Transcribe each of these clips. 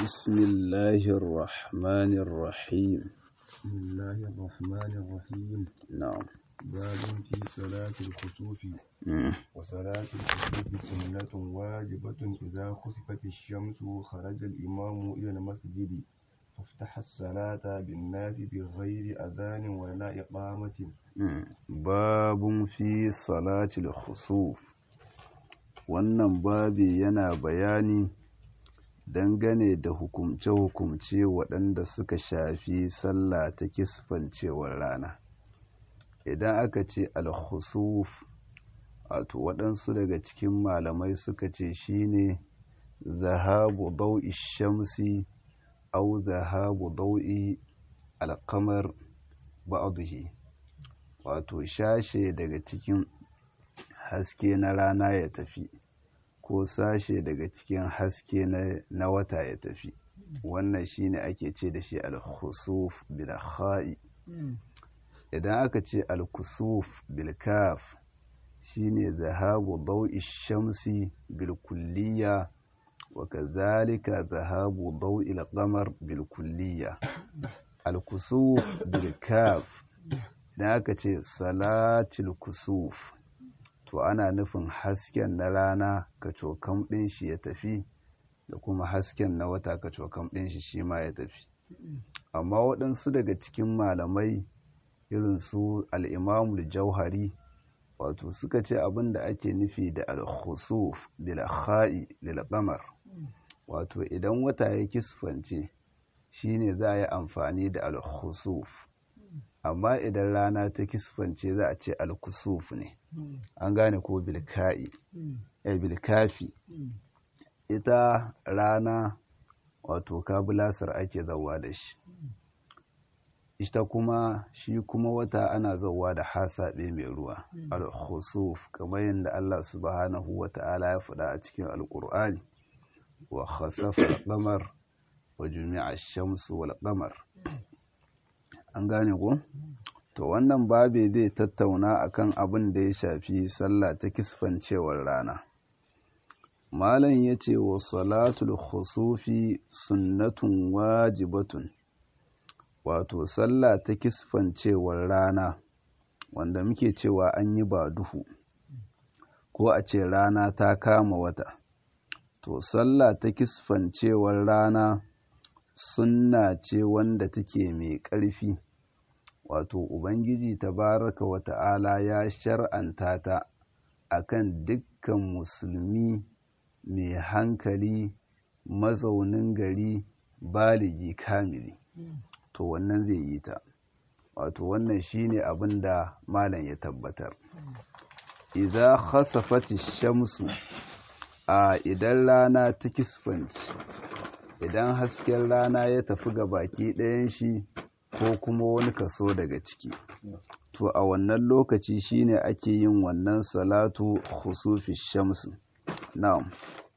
بسم الله الرحمن الرحيم بسم الله الرحمن الرحيم نعم باب في صلاة الخسوف مم. وصلاة الخسوف سنة واجبة إذا خسفت الشمس خرج الإمام إلى المسجد فافتح الصلاة بالناس بغير أذان ولا إقامة مم. باب في صلاة الخسوف wannan babi yana bayani dangane da hukumce-hukumce waɗanda suka shafi sallah ta kisfancewar rana idan aka ce al-khusuf wato waɗansu daga cikin malamai suka ce shine zahabu dau'i shamsi au zahabu dau'i alkamar ba'aduhi wato shashe daga cikin haske na rana ya tafi ko sashe daga cikin haske na, na wata ya tafi wannan shine ake ce da shi al-khusuf bil kha'i idan aka ce al-kusuf bil kaf shine zahabu dau'i shamsi bil kulliya wa kazalika zahabu dau'i al-qamar bil kulliya al-kusuf bil kaf idan aka ce salatul kusuf to ana nufin hasken na rana kacokam ɗin shi ya tafi da kuma hasken na wata kacokam ɗin shi shi ma ya tafi amma waɗansu daga cikin malamai irin su al'imamul jauhari wato suka ce abin da ake nufi da al-khusuf bil kha'i lil qamar wato idan wata ya kisfance shine za a yi amfani da al-khusuf amma idan rana ta kisfance za a ce al-kusuf ne an gane ko bilka'i eh bilkafi ita rana wato kabulasar ake zauwa da shi ita kuma shi kuma wata ana zauwa da hasaɓe mai ruwa al-khusuf kamar yadda Allah subhanahu wa ta'ala ya faɗa a cikin alƙur'ani wa khasafa al-qamar wa jumi'a ash-shamsu wal qamar an gane ko to wannan babe zai tattauna akan abin da ya shafi sallah ta kisfancewar rana malam ya ce wa salatul khusufi sunnatun wajibatun wato sallah ta kisfancewar rana wanda muke cewa an yi ba duhu ko a ce rana ta kama wata to sallah ta kisfancewar rana sunna ce wanda take mai ƙarfi wato ubangiji tabaraka wa ta'ala ya shar'anta ta akan dukkan musulmi mai hankali mazaunin gari baligi kamili to wannan zai yi ta wato wannan shine abin da malam ya tabbatar idza khasafati shamsu a idan rana ta kisfanci idan hasken rana ya tafi ga baki ɗayan shi ko kuma wani kaso daga ciki to a wannan lokaci shine ake yin wannan salatu khusufi shamsu na'am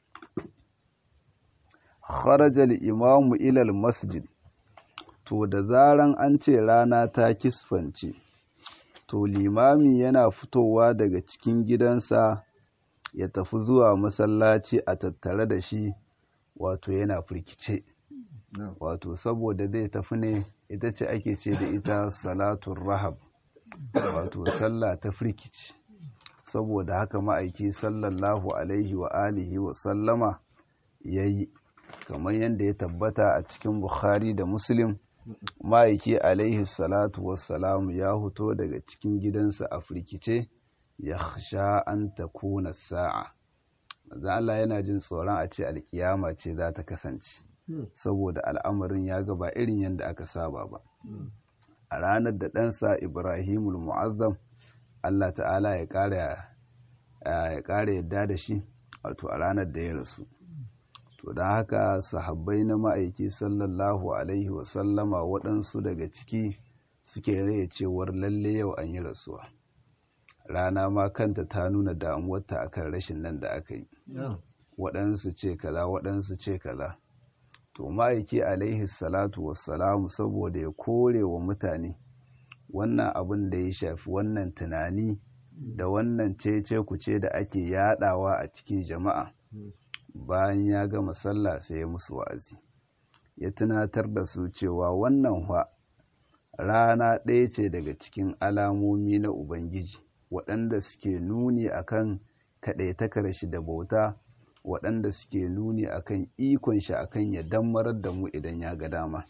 kharaja al-imamu ila al-masjid to da zaran an ce rana ta kisfance to limami yana fitowa daga cikin gidansa ya tafi zuwa masallaci a tattare da shi wato yana firkice wato saboda zai tafi ne ita ce ake ce da ita salatun rahab wato sallah ta firkici saboda haka ma'aiki sallallahu alaihi wa alihi wa sallama ya yi kamar yadda ya tabbata a cikin bukhari da muslim ma'aiki alaihi salatu wassalamu ya huto daga cikin gidansa a firkice ya sha an ta kuna sa'a Allah yana jin tsoron a ce alkiyama ce za ta kasance saboda al'amarin ya gaba irin yadda aka saba ba a ranar da ɗansa ibrahimul mu'azzam allah ta'ala ya ƙara yadda da shi wato a ranar da ya rasu to don haka sahabbai na ma'aiki sallallahu alaihi wasallama waɗansu daga ciki suke raya cewar lalle yau an yi rasuwa rana ma kanta ta nuna damuwarta akan rashin nan da aka yi waɗansu ce kaza waɗansu ce kaza to ma'aiki alaihi salatu wassalamu saboda ya kore wa mutane wannan abin da ya shafi wannan tunani da wannan cece kuce da ake yadawa a cikin jama'a bayan ya gama sallah sai ya musu wa'azi ya tunatar da su cewa wannan fa rana ɗaya ce daga cikin alamomi na ubangiji waɗanda suke nuni akan kaɗaitakar shi da bauta waɗanda suke nuni akan ikon shi akan ya dammarar da mu idan ya ga dama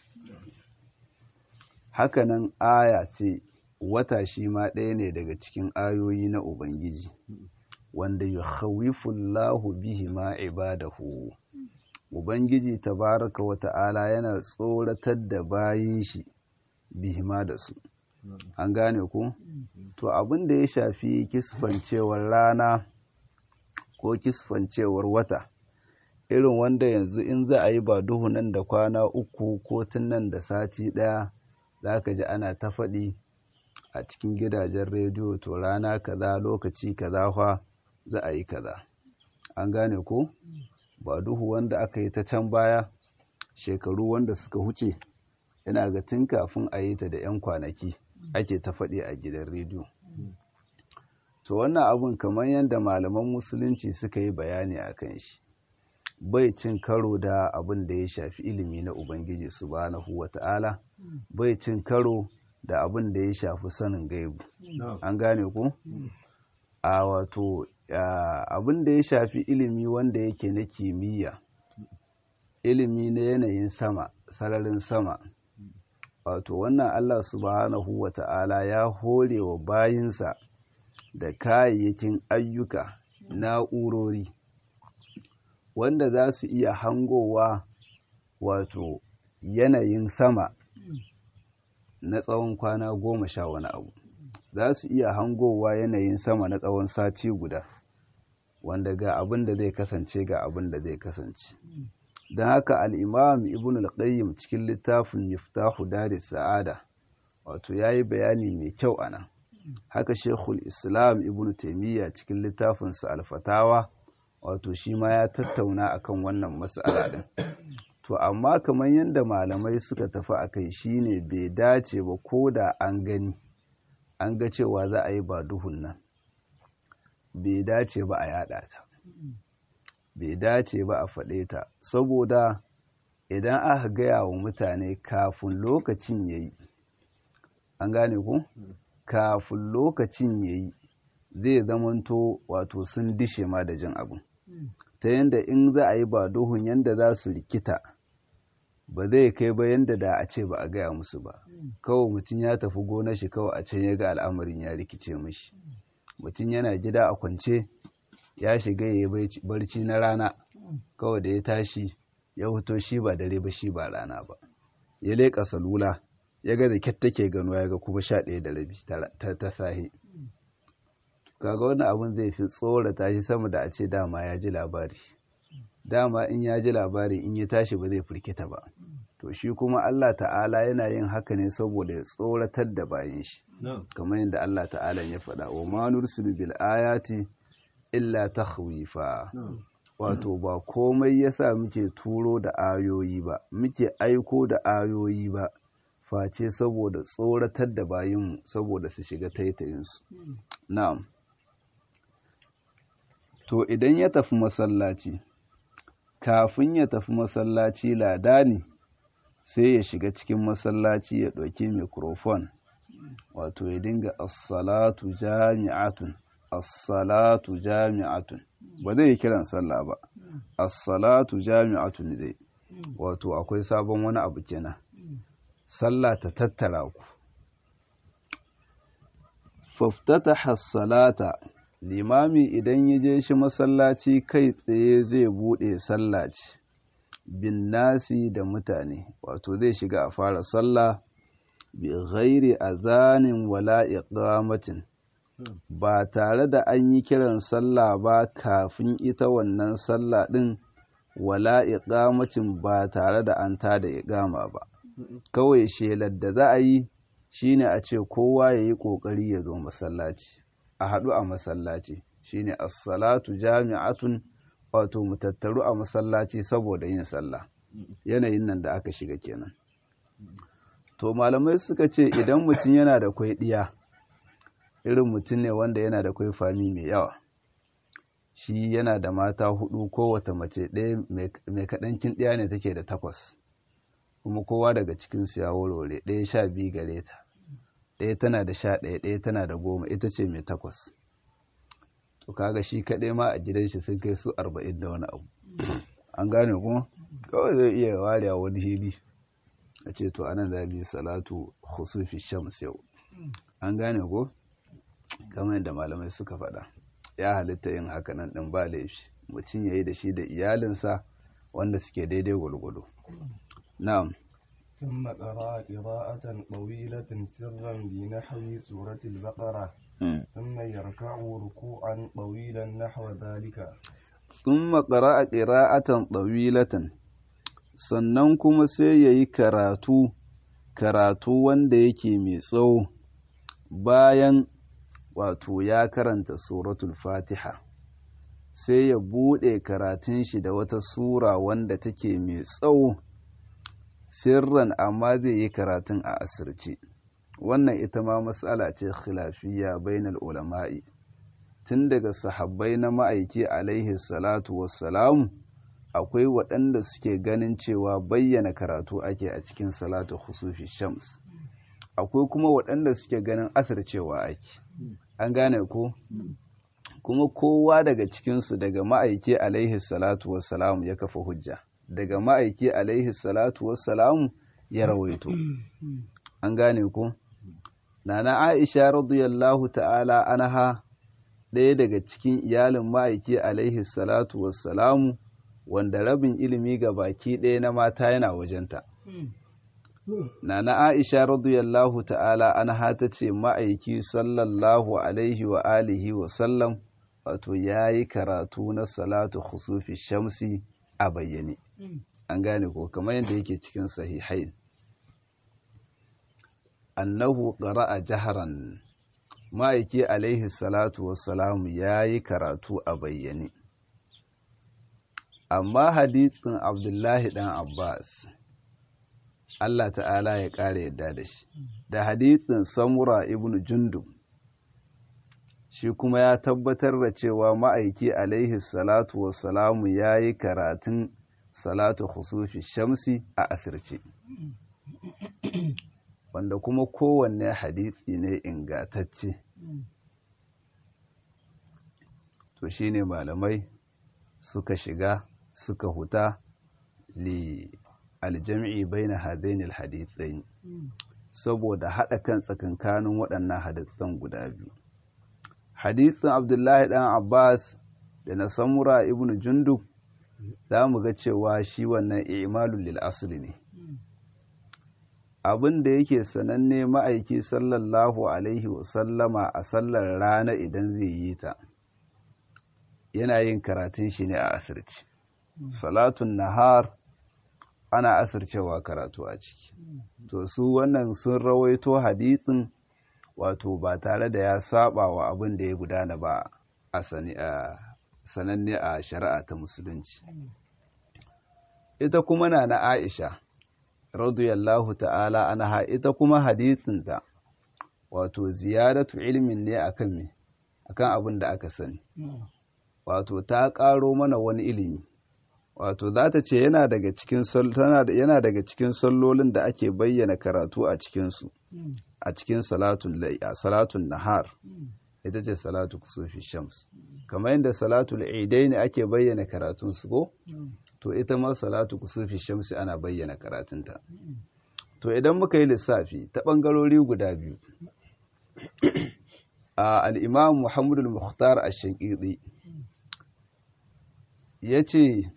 hakanan aya ce wata shi ma ɗaya ne daga cikin ayoyi na ubangiji wanda yukhawifullahu bihi ma ibadahu ubangiji tabaraka wa ta'ala yana tsoratar da bayin shi bihi ma da su an gane ku to abin da ya shafi kisfancewar rana ko kisfancewar wata irin wanda yanzu in za a yi ba duhu nan da kwana uku ko tun nan da sati ɗaya za ka ji ana ta faɗi a cikin gidajen rediyo to rana kaza lokaci kaza fa za a yi kaza an gane ko ba duhu wanda aka yi ta can baya shekaru wanda suka huce yana ga tun kafin a yi ta da 'yan kwanaki ake ta faɗi a gidan rediyo to wannan abun kamar yadda malaman musulunci suka yi bayani a kan shi bai cin karo da abin da ya shafi ilimi na ubangiji subhanahu wata'ala bai cin karo da abin da ya shafi sanin gaibu an gane ku a wato abin da ya shafi ilimi wanda yake na kimiyya ilimi na yanayin sama sararin sama wato wannan allah subhanahu wata'ala ya hore wa bayinsa da kayayyakin ayyuka na'urori wanda za su iya hangowa wato yanayin sama na tsawon kwana goma sha wani abu za su iya hangowa yanayin sama na tsawon sati guda wanda ga abin da zai kasance ga abin da zai kasance don haka al'imam ibn al-qayyim cikin littafin miftahu daris sa'ada wato ya yi bayani mai kyau a nan haka shekul islam ibn taimiyya cikin littafinsa alfatawa wato shi ma ya tattauna akan wannan matsala din to amma kamar yadda malamai suka tafi a kai shine bai dace ba ko da an gani an ga cewa za a yi ba duhun nan bai dace ba a yada ta bai dace ba a faɗe ta saboda idan aka gaya wa mutane kafin lokacin ya yi an gane ku kafin lokacin ya yi zai zamanto wato sun dishe ma da jin abin ta yadda in za a yi ba duhun yadda za su rikita ba zai kai ba yadda da a ce ba a gaya musu ba kawai mutum ya tafi gonar shi kawai a can ya ga al'amarin ya rikice mashi mutum yana gida a kwance ya shiga ya yi barci na rana kawai da ya tashi ya fito shi ba dare ba shi ba rana ba ya leƙa salula ya ga da kyat take gano ya ga kuma sha ɗaya da rabi ta sahi kaga wannan abin zai fi tsorata shi sama da a ce dama ya ji labari dama in ya ji labari in ya tashi ba zai firkita ba to shi kuma Allah ta'ala yana yin haka ne saboda ya tsoratar da bayan shi kamar yadda Allah ta'ala ya faɗa wa ma nursilu bil ayati illa takhwifa wato ba komai yasa muke turo da ayoyi ba muke aiko da ayoyi ba face saboda tsoratar da bayinmu saboda su shiga taitayinsu na'am to idan ya tafi masallaci kafin ya tafi masallaci ladani sai ya shiga cikin masallaci ya ɗauki mikrofon wato ya dinga assalatu jami'atun assalatu jami'atun ba zai yi kiran sallah ba assalatu jami'atun zai wato akwai sabon wani abu kenan sallah ta tattara ku faftataha salata limami idan ya je shi masallaci kai tsaye zai bude sallaci bin nasi da mutane wato zai shiga a fara sallah bi ghairi azanin wala iqamatin ba tare da an yi kiran sallah ba kafin ita wannan sallah din wala iqamatin ba tare da an tada iqama ba kawai shelar da za a yi shine a ce kowa ya yi ƙoƙari ya zo masallaci a haɗu a masallaci shine as-salatu jami'atun wato mu tattaru a masallaci saboda yin sallah yanayin nan da aka shiga kenan to malamai suka ce idan mutum yana da kwai ɗiya irin mutum ne wanda yana da kwai fami mai yawa shi yana da mata hudu kowace mace ɗaya mai kaɗancin ɗaya ne take da takwas kuma kowa daga cikinsu ya warware ɗaya sha biyu gare ta ɗaya tana da sha ɗaya ɗaya tana da goma ita ce mai takwas to kaga shi kaɗai ma a gidan shi sun kai su arba'in da wani abu an gane kuma kawai zai iya ware a wani hili a ce to anan za mu yi salatu khusufi shams yau an gane ko kamar yadda malamai suka faɗa ya halitta yin haka nan ɗin ba laifi mutum ya yi da shi da iyalinsa wanda suke daidai gwargwado na'am ثم قرأ قراءة طويلة سرا بنحو سورة البقرة ثم يركع ركوعا طويلا نحو ذلك ثم قرأ قراءة طويلة sannan kuma sai ya yi karatu karatu wanda yake mai tsawo bayan wato ya karanta suratul fatiha sai ya buɗe karatun shi da wata sura wanda take mai tsawo sirran amma zai yi karatun a asirce wannan ita ma matsala ce khilafiyya bainal ulama'i tun daga sahabbai na ma'aiki alaihi salatu wassalamu akwai waɗanda suke ganin cewa bayyana karatu ake a cikin salatu khusufi shams akwai kuma waɗanda suke ganin asircewa ake an gane ko kuma kowa daga cikinsu daga ma'aiki alaihi salatu wassalamu ya kafa hujja daga ma'aiki alaihi salatu wassalamu ya rawaito an gane ko nana aisha radiyallahu ta'ala anha ɗaya daga cikin iyalin ma'aiki alaihi salatu wassalamu wanda rabin ilimi ga baki ɗaya na mata yana wajenta nana aisha radiyallahu ta'ala anha ta ce ma'aiki sallallahu alaihi wa alihi wa sallam wato ya yi karatu na salatu khusufi shamsi a bayyane an gane ko kamar yadda yake cikin sahihain annahu qara'a jaharan ma'aiki alaihi salatu wassalamu ya yi karatu a bayyane amma hadisin abdullahi dan abbas Allah ta'ala ya ƙara yadda da shi da hadisin samura ibn jundub shi kuma ya tabbatar da cewa ma'aiki alaihi salatu wassalamu ya yi karatun salatu khusufi shamsi a asirce wanda kuma kowanne hadisi ne ingatacce to shine malamai suka shiga suka huta li aljami'i baina hadaini alhadithain saboda hada kan tsakankanin waɗannan hadisan guda biyu hadisin abdullahi dan abbas da na samura ibnu jundub za mu ga cewa shi wannan imalul lil asli ne abin da yake sananne ma'aiki sallallahu alaihi wasallama a sallar rana idan zai yi ta yana yin karatun shi ne a asirci salatun nahar ana asircewa karatu a ciki to su wannan sun rawaito hadisin wato ba tare da ya saba wa abin da ya gudana ba a sananne a shari'a ta musulunci ita kuma na na aisha radiyallahu ta'ala anha ita kuma hadisinta wato ziyaratu ilmin ne akan me akan abin da aka sani wato ta ƙaro mana wani ilimi wato za ta ce yana daga cikin yana daga cikin sallolin da ake bayyana karatu a cikinsu a cikin salatun salatun nahar ita ce salatu kusufi shams kamar yadda salatul idai ne ake bayyana karatun su ko to ita ma salatu kusufi shamsi ana bayyana karatunta to idan muka yi lissafi ta ɓangarori guda biyu a al'imam muhammadu muhtar a shankiri ya ce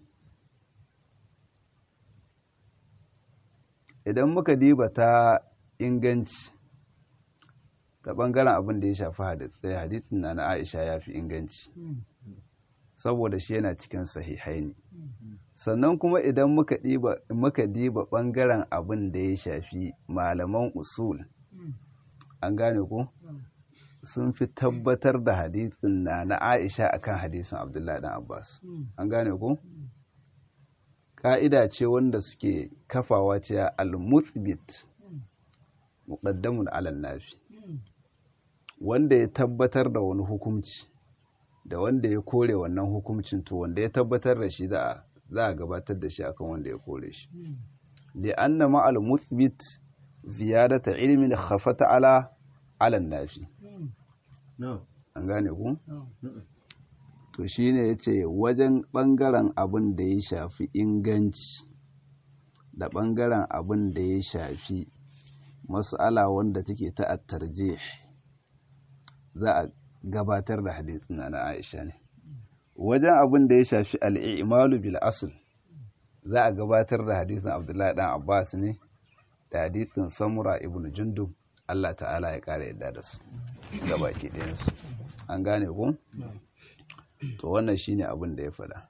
idan muka diba ta inganci ta ɓangaren abin da ya shafi hadisai hadisin na na aisha ya fi inganci saboda shi yana cikin sahihai ne sannan kuma idan muka diba muka diba ɓangaren abin da ya shafi malaman usul an gane ko sun fi tabbatar da hadisin na na aisha akan hadisin abdullahi dan abbas an gane ko ka'ida ce wanda suke kafawa ce al-muthbit muqaddamun ala nafi wanda ya tabbatar da wani hukunci da wanda ya kore wannan hukuncin to wanda ya tabbatar da shi za a gabatar da shi akan wanda ya kore shi li'anna ma'al muthbit ziyadata ilmin khafata ala ala nafi an gane ku to shine yace wajen bangaren abin da ya shafi inganci da bangaren abin da ya shafi mas'ala wanda take ta at-tarjih za a gabatar da hadisin na Aisha ne wajen abin da ya shafi al-i'malu bil asl za a gabatar da hadisin Abdullahi dan Abbas ne da hadisin Samura ibn Jundub Allah ta'ala ya kare yadda da su gabaki ɗayan su an gane ku to wannan shine abin da ya faɗa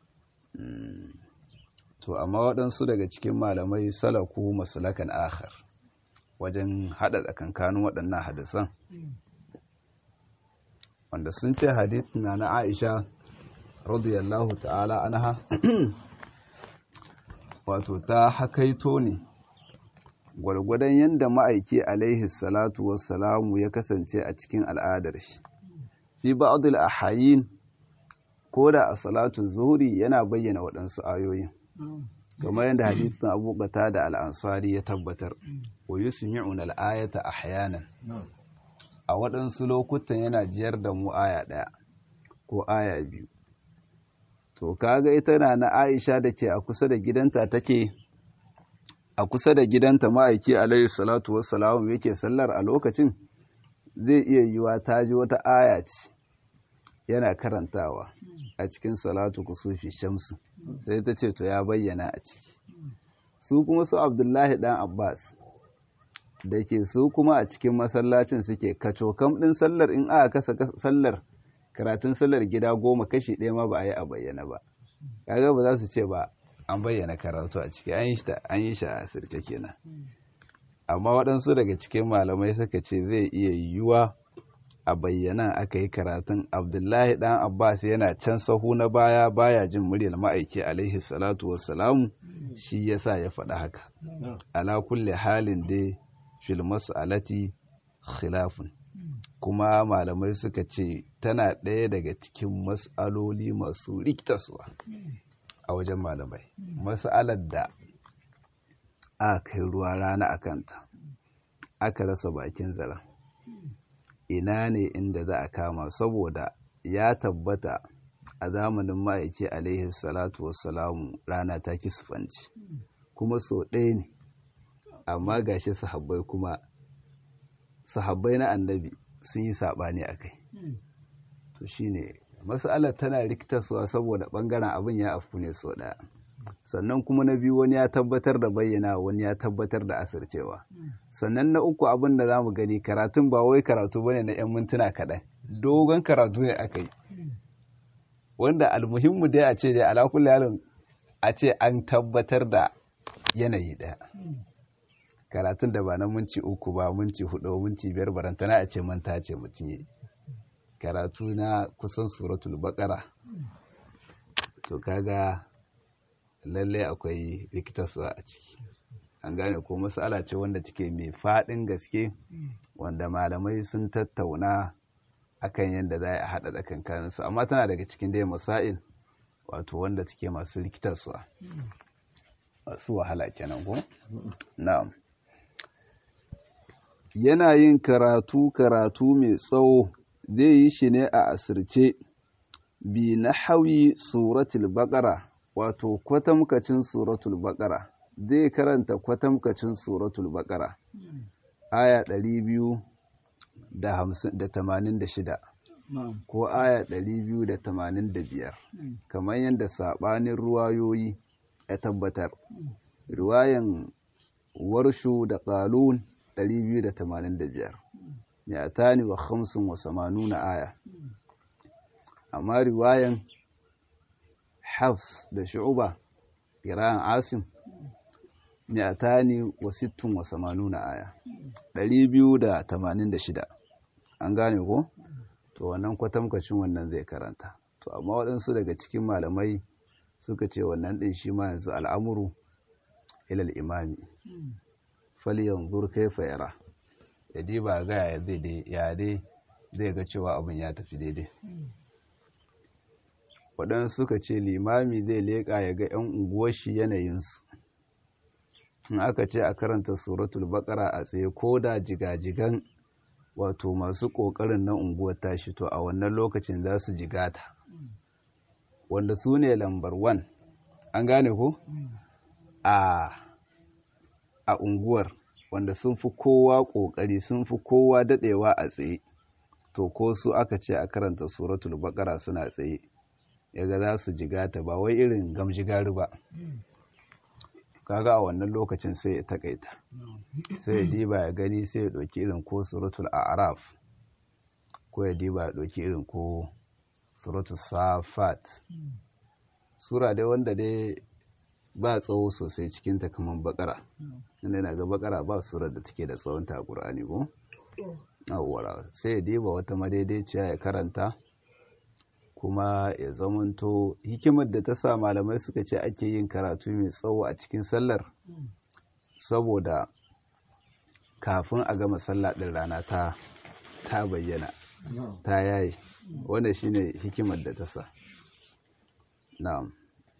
to amma waɗansu daga cikin malamai salaku masalakan akhar wajen haɗa tsakankanin waɗannan hadisan wanda sun ce hadithin na na Aisha radiyallahu ta'ala anha wato ta hakaito ne gwargwadon yadda ma'aiki alaihi salatu wassalamu ya kasance a cikin al'adar shi fi ba'dul ahayin ko da a salatu zuhri yana bayyana waɗansu ayoyin kamar yadda hadisin Abu da al-Ansari ya tabbatar wa yusmi'una al-ayata ahyanan a waɗansu lokutan yana jiyar da mu aya ɗaya ko aya biyu to kaga ita na na Aisha da ke a kusa da gidanta take a kusa da gidanta ma'aiki alaihi salatu wassalamu yake sallar a lokacin zai iya yiwa ta ji wata aya ce yana karantawa a cikin salatu kusufi shamsu sai ta ce to ya bayyana a ciki su kuma su abdullahi dan abbas da ke su kuma a cikin masallacin suke kacokam ɗin sallar in aka kasa sallar karatun sallar gida goma kashi ɗaya ma ba a yi a bayyana ba kaga ba za su ce ba an bayyana karatu a ciki an yi shi a asirce kenan amma waɗansu daga cikin malamai suka ce zai iya yiwuwa a bayyana aka yi karatun abdullahi ɗan abbas yana can sahu na baya baya jin muryar ma'aiki alaihi salatu wassalamu shi yasa ya faɗa haka ala kulle halin dai fil mas'alati khilafun kuma malamai suka ce tana ɗaya daga cikin mas'aloli masu rikitaswa a wajen malamai mas'alar da aka kai ruwa rana a kanta aka rasa bakin zaren ina ne inda za a kama saboda ya tabbata a zamanin ma'aiki alaihi salatu wassalamu rana ta kisfanci kuma so ɗaya ne amma gashi sahabbai kuma sahabbai na annabi sun yi saɓani a kai to shine masalar tana rikitarsuwa saboda ɓangaren abin ya afku ne so ɗaya sannan kuma na biyu wani ya tabbatar da bayyana wani ya tabbatar da asircewa sannan na uku abin da za mu gani karatun ba wai karatu bane na 'yan mintuna kaɗan dogon karatu ne aka yi wanda almuhimmu dai a ce dai alakulli halin a ce an tabbatar da yanayi ɗaya karatun da ba na minci uku ba minci hudu minci biyar barantana a ce manta ce mutum yi karatu na kusan suratul baqara to kaga lallai akwai rikitarsuwa a ciki an gane ko masala ce wanda take mai faɗin gaske wanda malamai sun tattauna akan yadda za a haɗa tsakankaninsu amma tana daga cikin dai masail wato wanda take masu rikitarsuwa masu wahala kenan ko na'am yana yin karatu karatu mai tsawo zai yi shi ne a asirce bi na hawi suratul baqara wato kwatamkacin suratul baqara zai karanta kwatamkacin suratul baqara aya 286 ko aya 285 kamar yadda sabanin ruwayoyi ya tabbatar riwayan warshu da qalun 285 mi'atani wa khamsin wa samanuna aya amma riwayan hafs da shu'uba qira'an asim mi'atani wa sittin wa samanuna aya 286 an gane ko to wannan kwatamkacin wannan zai karanta to amma waɗansu daga cikin malamai suka ce wannan ɗin shi ma yanzu al'amuru ilal imami falyanzur kaifa yara ya diba ga ya zai ya dai zai ga cewa abin ya tafi daidai waɗansu suka ce limami zai leƙa ya ga 'yan unguwar shi yanayinsu in aka ce a karanta suratul baqara a tsaye ko da jigajigan wato masu ƙoƙarin na unguwar tashi to a wannan lokacin za su jigata wanda su ne lambar wan an gane ko a a unguwar wanda sun fi kowa ƙoƙari sun fi kowa daɗewa a tsaye to ko su aka ce a karanta suratul baqara suna tsaye yaga za su jigata ba wai irin gamjigari ba kaga a wannan lokacin sai ya takaita sai ya diba ya gani sai ya ɗauki irin ko suratul a'raf ko ya diba ya ɗauki irin ko suratul safat sura dai wanda dai ba tsawo sosai cikinta kamar bakara inda yana ga bakara ba surar da take da tsawonta a ƙur'ani ko awwara sai ya diba wata madaidaiciya ya karanta kuma ya zamanto hikimar da ta sa malamai suka ce ake yin karatu mai tsawo a cikin sallar saboda kafin a gama sallah ɗin rana ta ta bayyana ta yayi wanda shine hikimar da ta sa na'am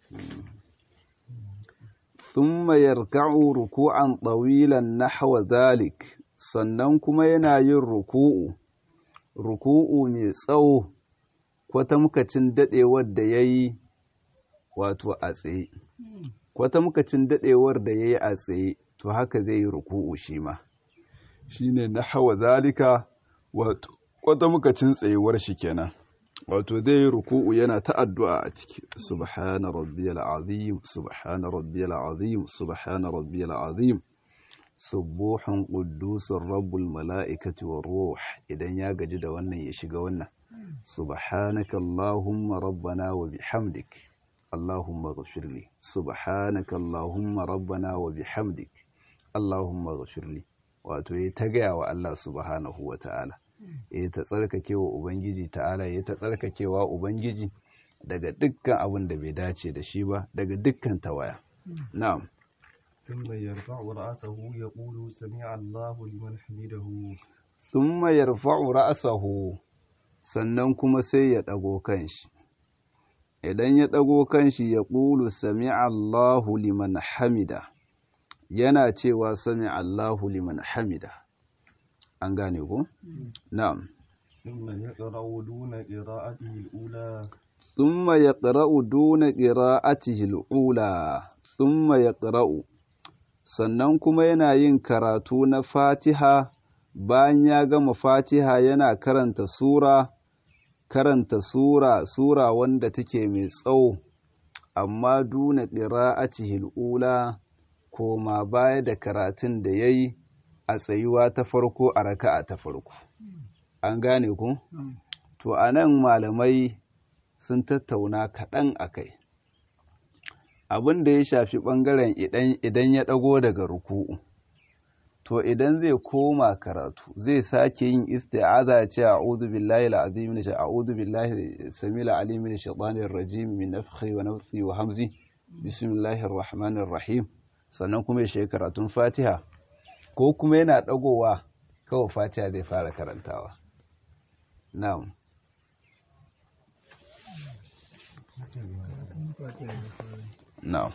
thumma yarka'u ruku'an tawilan nahwa dhalik sannan kuma yana yin ruku'u ruku'u mai tsawo kwatamkacin daɗewar da ya yi wato a tsaye kwatamkacin daɗewar da ya yi a tsaye to haka zai yi ruku'u shi ma shi ne na hawa zalika wato kwatamkacin tsayuwar shi kenan wato zai yi ruku'u yana ta addu'a a ciki subhana rabbiyal azim subhana rabbiyal azim subhana rabbiyal azim subuhun qudusur rabbul mala'ikati war ruh idan ya gaji da wannan ya shiga wannan subhanaka allahumma rabbana wa bihamdik allahumma ghfirli subhanaka allahumma rabbana wa bihamdik allahumma ghfirli wato ya ta gaya wa Allah subhanahu wa ta'ala ya ta tsarkakewa ubangiji ta'ala ya ta tsarkakewa ubangiji daga dukkan abin da bai dace da shi ba daga dukkan tawaya na'am ثم يرفع رأسه يقول سمع الله لمن حمده ثم يرفع رأسه sannan kuma sai ya ɗago kanshi idan ya ɗago kanshi ya ƙulu sami Allahu liman hamida yana cewa sami Allahu liman hamida an gane ku? na'am ثم يقرأ دون قراءته الأولى ثم يقرأ دون قراءته الأولى ثم يقرأ sannan kuma yana yin karatu na fatiha bayan ya gama fatiha yana karanta sura karanta sura sura wanda take mai tsawo amma duna qira'atihi ula koma baya da karatun da yayi a tsayuwa ta farko a raka'a ta farko an gane ku to anan malamai sun tattauna kaɗan akai abin da ya shafi ɓangaren idan ya ɗago daga ruku'u to idan zai koma karatu zai sake yin isti'aza ya ce a'udhu billahi al-azim min a'udhu billahi samil alim min shaitanir rajim min nafthi wa nafthi wa hamzi bismillahir rahmanir rahim sannan kuma ya shiga karatun fatiha ko kuma yana ɗagowa kawai fatiha zai fara karantawa na'am na'am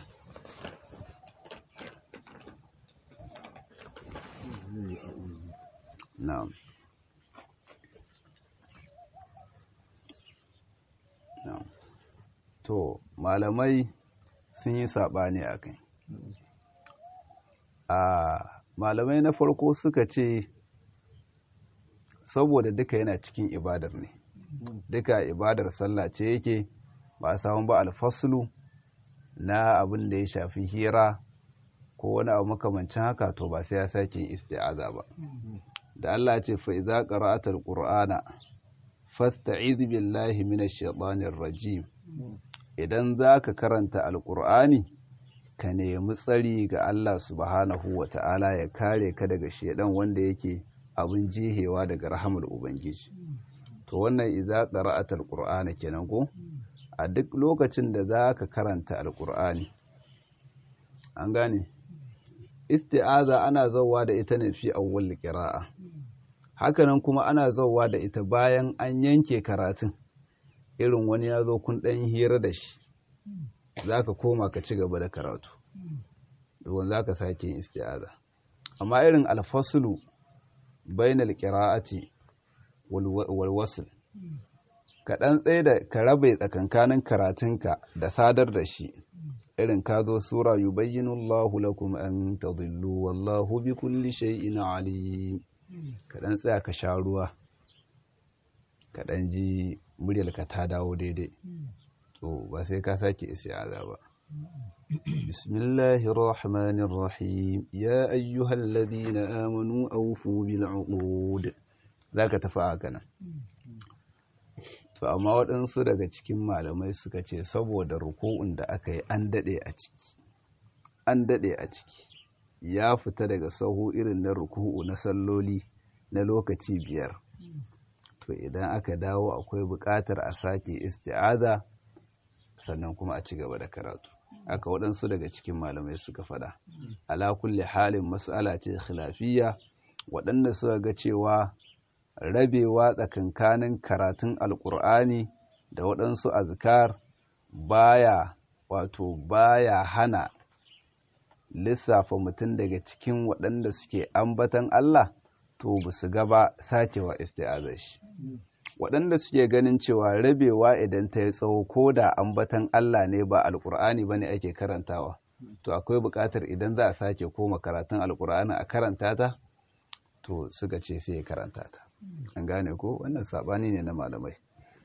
na'am na'am to malamai sun yi saɓani a kai a malamai na farko suka ce saboda duka yana cikin ibadar ne duka ibadar sallah ce yake ba a samu ba alfaslu na abin da ya shafi hira ko wani abu makamancin haka to ba sai ya sake isti'aza ba da Allah ce fa idza qara'ata alqur'ana fasta'iz billahi minash shaitanir rajim idan zaka karanta alqur'ani ka nemi tsari ga Allah subhanahu wata'ala ya kare ka daga shedan wanda yake abin jihewa daga rahamar ubangiji to wannan idza qara'ata alqur'ana kenan ko a duk lokacin da zaka karanta alqur'ani an gane isti'aza ana zauwa da ita ne fi awwal qira'a hakanan kuma ana zauwa da ita bayan an yanke karatun irin wani ya zo kun ɗan hira da shi za ka koma ka ci gaba da karatu to za ka sake yin isti'aza amma irin alfaslu bainal qira'ati wal wasl ka dan tsaye da ka rabe tsakankanin karatunka da sadar da shi irin ka zo sura yubayyinu Allahu lakum an tadillu wallahu bi kulli shay'in alim ka dan tsaya ka sha ruwa ka dan ji muryarka ta dawo daidai to ba sai ka sake isti'aza ba bismillahir rahmanir rahim ya ayyuhal ladina amanu awfu bil uqud zaka tafi haka nan to amma waɗansu daga cikin malamai suka ce saboda ruku'un da aka yi an daɗe a ciki an daɗe a ciki ya fita daga sahu irin na ruku'u na salloli na lokaci biyar to idan aka dawo akwai buƙatar a sake isti'aza sannan kuma a ci gaba da karatu aka waɗansu daga cikin malamai suka faɗa ala kulli halin mas'ala ce khilafiyya waɗanda suka ga cewa rabewa tsakankanin karatun alkur'ani da waɗansu azkar baya wato baya hana lissafa mutum daga cikin waɗanda suke ambatan Allah to ba su gaba sakewa isti'azar shi waɗanda suke ganin cewa rabewa idan ta yi tsawo ko da ambatan Allah ne ba alkur'ani ba ne ake karantawa to akwai buƙatar idan za a sake koma karatun alkur'ani a karanta ta to suka ce sai ya karanta ta an gane ko wannan sabani ne na malamai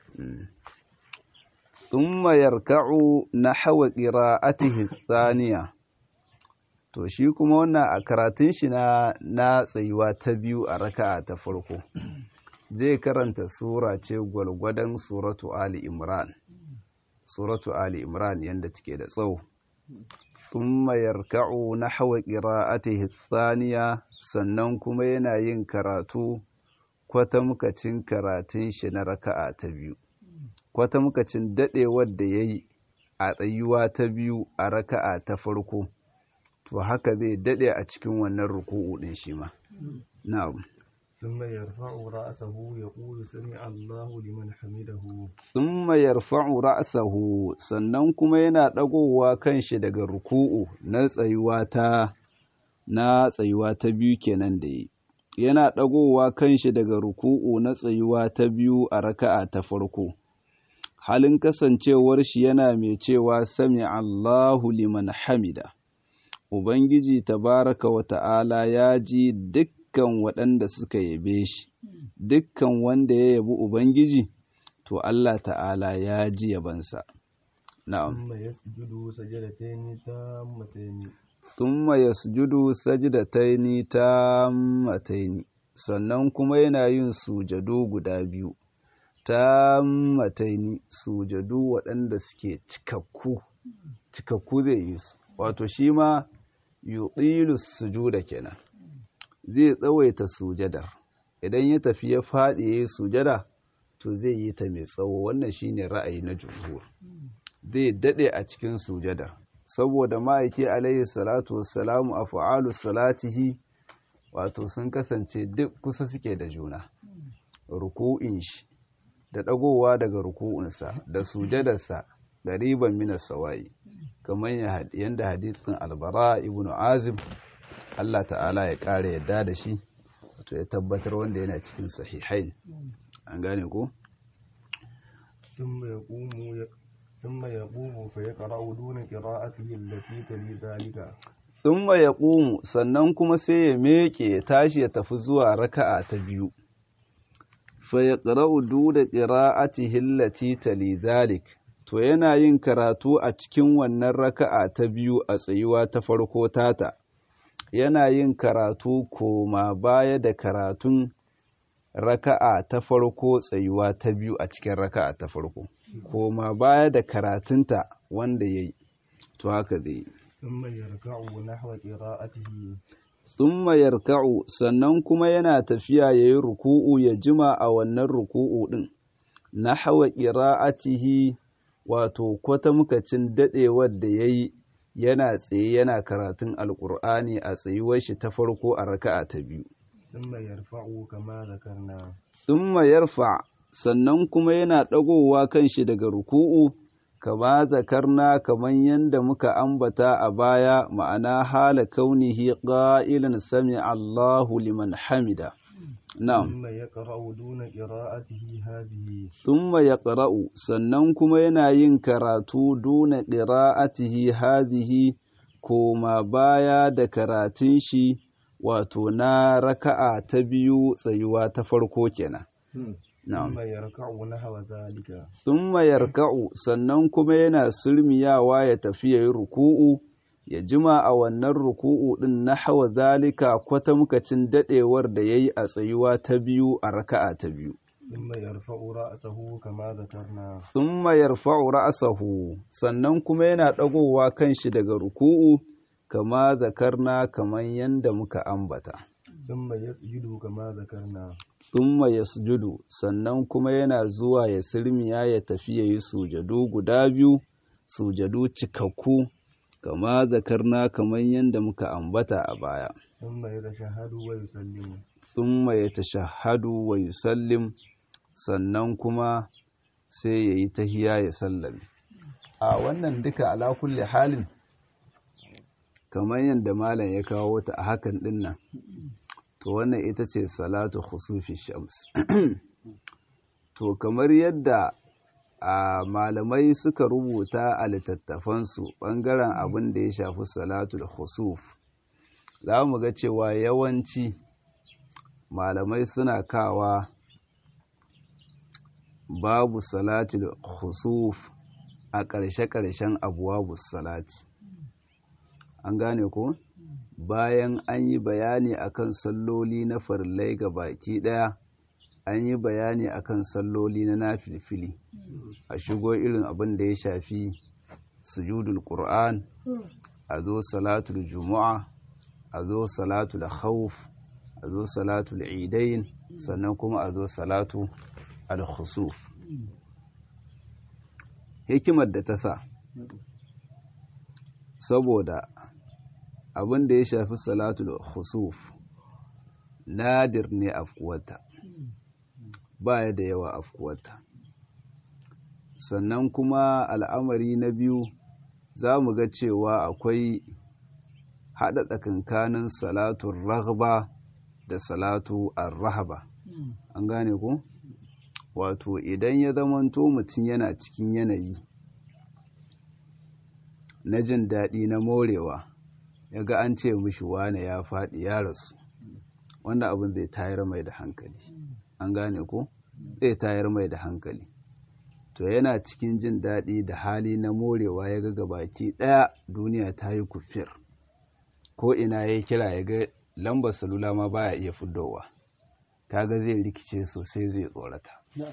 thumma yarka'u nahwa qira'atihi thaniya to shi kuma wannan a karatun shi na na tsayuwa ta biyu a raka'a ta farko zai karanta sura ce gwalgwadon suratu ali imran suratu ali imran yanda take da tsawo thumma yarka'u nahwa qira'atihi thaniya sannan kuma yana yin karatu kwatamkacin karatun shi na raka'a ta biyu kwatamkacin dadewar da yayi a tsayuwa ta biyu a raka'a ta farko to haka zai dade a cikin wannan ruku'u din shi ma na'am ثم يرفع رأسه يقول سمع الله لمن حمده thumma yarfa'u ra'sahu sannan kuma yana dagowa kanshi daga ruku'u na tsayuwa ta na tsayuwa ta biyu kenan da yi yana dagowa kanshi daga ruku'u na tsayuwa ta biyu a raka'a ta farko halin kasancewar shi yana mai cewa sami Allahu liman hamida Ubangiji tabaraka wa ta'ala ya ji dukkan waɗanda suka yabe shi, dukkan wanda ya yabi Ubangiji, to Allah ta'ala ya ji yabansa. Na'am. ثم يسجد سجدتين تامتين Thumma yasjudu sajdataini tammataini sannan kuma yana yin sujadu guda biyu tammataini sujadu waɗanda suke cikakku cikakku zai yi su wato shi ma yuqilu sujuda kenan zai tsawaita sujadar idan ya tafi ya faɗi yayi sujada to zai yi ta mai tsawo wannan shine ra'ayi na jumhur zai dade a cikin sujadar saboda ma'aiki alaihi salatu wassalamu a fa'alu salatihi wato sun kasance duk kusa suke da juna ruku'in shi da ɗagowa daga ruku'unsa da sujadarsa gariban minas sawayi kamar yadda hadithin albara ibn azim Allah ta'ala ya ƙara yadda da shi wato ya tabbatar wanda yana cikin sahihain an gane ko ثم يقوم ثم يقوم فيقرأ دون قراءته التي تلي ذلك thumma yaqumu sannan kuma sai ya meke ya tashi ya tafi zuwa raka'a ta biyu fa yaqra'u duna qira'atihi allati tali dhalik to yana yin karatu a cikin wannan raka'a ta biyu a tsayuwa ta farko tata yana yin karatu koma baya da karatun raka'a ta farko tsayuwa ta biyu a cikin raka'a ta farko koma baya da karatunta wanda yayi to haka zai yi ثم يركع نحو قراءته thumma yarka'u sannan kuma yana tafiya yayi ruku'u ya jima a wannan ruku'u din nahwa qira'atihi wato kwatamkacin dadewar da yayi yana tsaye yana karatun alqur'ani a tsayuwar shi ta farko a raka'a ta biyu ثم يرفع كما ذكرنا thumma yarfa sannan kuma yana dagowa kanshi daga ruku'u kama zakarna kaman yanda muka ambata a baya ma'ana hala kaunihi qa'ilan sami Allahu liman hamida na'am ثم يقرأ دون قراءته هذه thumma yaqra'u sannan kuma yana yin karatu duna qira'atihi hadhihi koma baya da karatun shi wato na raka'a ta biyu tsayuwa ta farko kenan na'am ثم يركع نحو ذلك thumma yarka'u sannan kuma yana sulmiyawa ya tafi yayi ruku'u ya jima a wannan ruku'u din nahwa zalika kwatamkacin dadewar da yayi a tsayuwa ta biyu a raka'a ta biyu ثم يرفع رأسه كما ذكرنا thumma yarfa'u ra'sahu sannan kuma yana dagowa kanshi daga ruku'u kama zakarna kaman yanda muka ambata ثم يسجد كما ذكرنا thumma yasjudu sannan kuma yana zuwa ya sirmiya ya tafi yayi sujadu guda biyu sujadu cikakku kama zakarna kaman yanda muka ambata a baya ثم يتشهد ويسلم thumma yatashahhadu wa yusallim sannan kuma sai yayi tahiya ya sallame a wannan duka ala kulli halin kamar yadda malam ya kawo ta a hakan din nan to wannan ita ce salatu khusufi shams to kamar yadda a malamai suka rubuta a littattafansu ɓangaren abin da ya shafi salatul khusuf za mu ga cewa yawanci malamai suna kawa babu salatul khusuf a ƙarshe-ƙarshen abuwa salati an gane ko bayan an yi bayani akan salloli na farillai ga baki ɗaya an yi bayani akan salloli na nafilfili a shigo irin abin da ya shafi sujudul qur'an a zo salatul juma'a a zo salatul khawf a zo salatul idain sannan kuma a zo salatu al-khusuf hikimar da ta sa saboda abin da ya shafi salatul khusuf nadir ne afkuwata ba ya da yawa afkuwata sannan kuma al'amari na biyu za mu ga cewa akwai haɗa tsakankanin salatun raghba da salatu ar-rahaba an gane ku wato idan ya zamanto mutum yana cikin yanayi na jin daɗi na morewa ya ga an ce mishi wane ya faɗi ya rasu wanda abin zai tayar mai da hankali an gane ko zai tayar mai da hankali to yana cikin jin daɗi da hali na morewa ya ga gabaki ɗaya duniya ta yi kufir ko ina ya kira ya ga lambar salula ma baya iya fuddowa kaga zai rikice sosai zai tsorata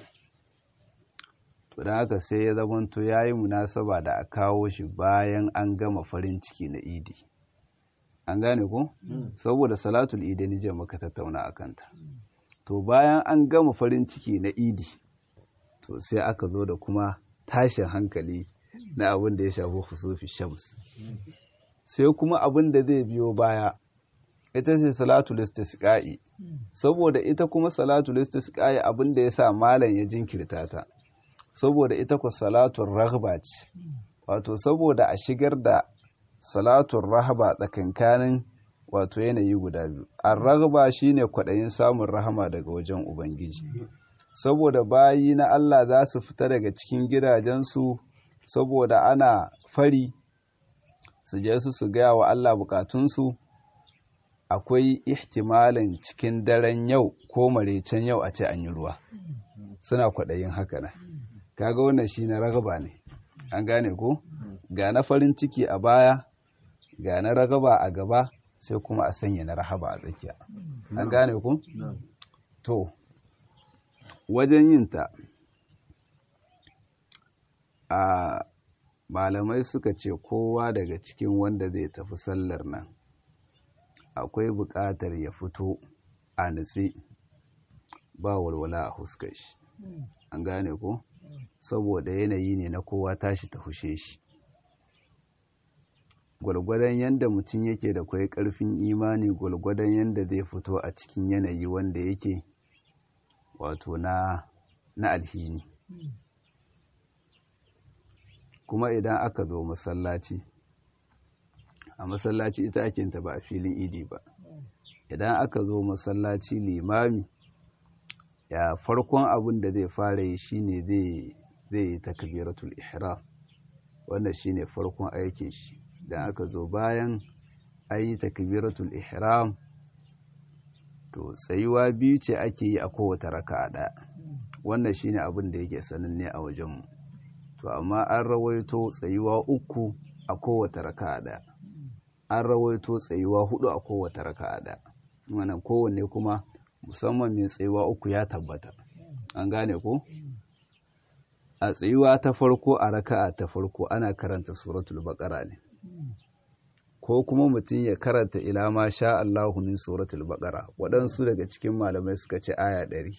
to don haka sai ya zamanto ya yi munasaba da a kawo shi bayan an gama farin ciki na idi an gane ko saboda salatul idi ni je maka tattauna a kanta to bayan an gama farin ciki na idi to sai aka zo da kuma tashin hankali na abin da ya shafi husufi shams sai kuma abin da zai biyo baya ita ce salatul istisqa'i saboda ita kuma salatul istisqa'i abin da yasa malam ya jinkirta ta saboda ita ku salatul raghba ce wato saboda a shigar da salatul rahaba tsakankanin wato yanayi guda biyu ar-raghba shine kwaɗayin samun rahama daga wajen ubangiji saboda bayi na Allah za su fita daga cikin gidajensu saboda ana fari su je su su gaya wa Allah bukatunsu akwai ihtimalin cikin daren yau ko marecen yau a ce an yi ruwa suna kwaɗayin haka nan kaga wannan shi na ragaba ne an gane ko ga na farin ciki a baya ga na ragaba a gaba sai kuma a sanya na rahaba a tsakiya an gane ko to wajen yin ta a malamai suka ce kowa daga cikin wanda zai tafi sallar nan akwai buƙatar ya fito a nutse ba walwala a huskar shi an gane ko saboda yanayi ne na kowa tashi ta hushe shi gwalgwadon yadda mutum yake da kwai ƙarfin imani gwalgwadon yadda zai fito a cikin yanayi wanda yake wato na na alhini kuma idan aka zo masallaci a masallaci ita ake ta ba a filin idi ba idan aka zo masallaci limami ya farkon abin da zai fara yi shine zai zai yi takbiratul ihram wannan shine farkon aikin shi idan aka zo bayan an yi takbiratul ihram to tsayuwa biyu ce ake yi a kowace raka'a ɗaya wannan shine abin da yake sananne a wajenmu to amma an rawaito tsayuwa uku a kowace raka'a ɗaya an rawaito tsayuwa hudu a kowace raka'a ɗaya wannan kowanne kuma musamman mai tsayuwa uku ya tabbata an gane ko a tsayuwa ta farko a raka'a ta farko ana karanta suratul baqara ne ko kuma mutum ya karanta ila ma sha Allahu min suratul baqara waɗansu daga cikin malamai suka ce aya ɗari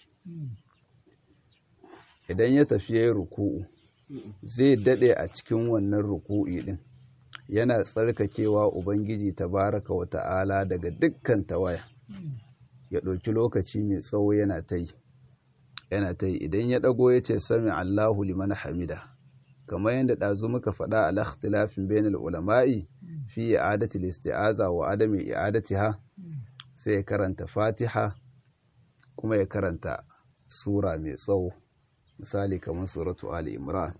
idan ya tafi yayin ruku'u zai dade a cikin wannan ruku'i din yana tsarkakewa ubangiji tabaraka wa ta'ala daga dukkan tawaya ya ɗauki lokaci mai tsawo yana ta yi yana ta yi idan ya ɗago ya ce sami Allahu liman hamida kamar yadda ɗazu muka faɗa a lakhtilafin bainal ulama'i fi i'adati listi'aza wa adami i'adatiha sai ya karanta fatiha kuma ya karanta sura mai tsawo misali kamar suratu ali imran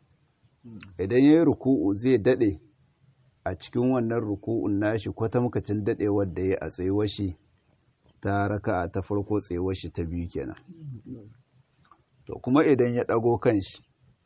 idan ya yi ruku'u zai daɗe a cikin wannan ruku'un nashi kwatamkacin daɗewar da ya a tsayuwar shi ta raka'a ta farko tsayuwar shi ta biyu kenan to kuma idan ya ɗago kanshi